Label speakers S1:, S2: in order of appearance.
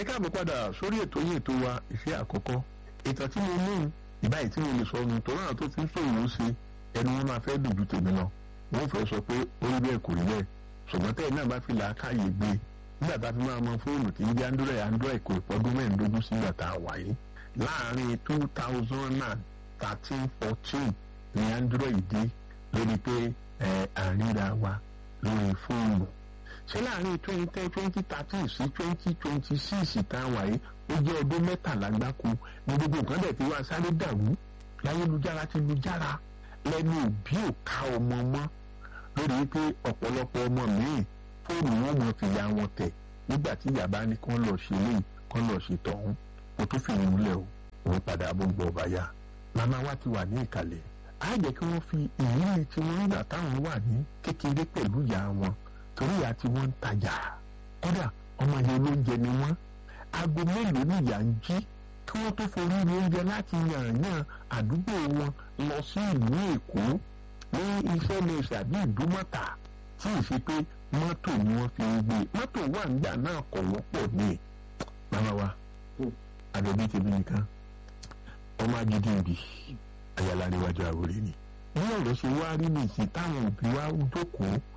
S1: ẹ káàbọ̀ padà sórí ètò yìí ètò wa ìfẹ́ àkọ́kọ́ ìtàn tí mo mú ìbáyìí tí mo lè sọ ọ̀nà tó náà tó ti ń sòwò ó ṣe ẹnu wọn máa fẹ́ dùn ju tèmi lọ wọ́n fẹ́ sọ pé ó rí bẹ́ẹ̀ kò rí bẹ́ẹ̀ ṣùgbọ́n tẹ́yìn náà bá fi làákàyè gbé nígbà tá a fi máa mọ fóònù tí ń jẹ́ android android kò ìpọ́dún mẹ́ẹ̀ẹ́dógún sígbà tá a wà yìí láàárín two thousand and thirteen fourteen ní android dé lórí pé ẹ àríra wa lórí fóònù ṣé láàárín twenty ten twenty thirteen sí twenty twenty six tá a wà yìí ó jẹ́ ọdún mẹ́tàlá gbáko ní gbogbo nǹkan dẹ̀ ti wá sáré dàrú láyélujára ti lu jára lẹ́nu òbí ò ká ọmọ mọ́ lórí pé ọ̀pọ̀lọpọ̀ ọmọ míì fóònù wọn mọ̀ fi ya wọn tẹ̀ nígbà tí yàrá ní kán lọ ṣe léyìí kán lọ ṣe tọ̀hún kó tó fi ìmúlẹ̀ o òun padà bó ń bọ̀ ọba yá màmá wa ti wà ní ìkàlẹ̀ á jẹ́ kí wọ́n fi ìrírí tí wọ́n ń gbà táwọn wà ní kékeré pẹ̀lú ìyá wọn torí ìyá tí wọ́n ń tajà kódà ọmọ yẹn olóúnjẹ ni wọ́n aago mélòó ni ìyá ń jí kí wọ́n tó forí rí oúnjẹ láti yànyàn àdúgbò wọn lọ sí ìlú èkó ní iṣẹ́ ní ìṣàbí ìdúmọ̀tà tí ì ṣe pé mọ́tò ni wọ́n fi ń gbé mọ́tò wà nígbà náà kọ̀ wọ́pọ̀ ní màmá wa àbẹ̀bí tèmi nìkan ọmọ agídí ìbí ayala níwájú àwòrán ni bí ọ̀rọ̀ ṣe wá rí nìyí táwọn òbí wa jókòó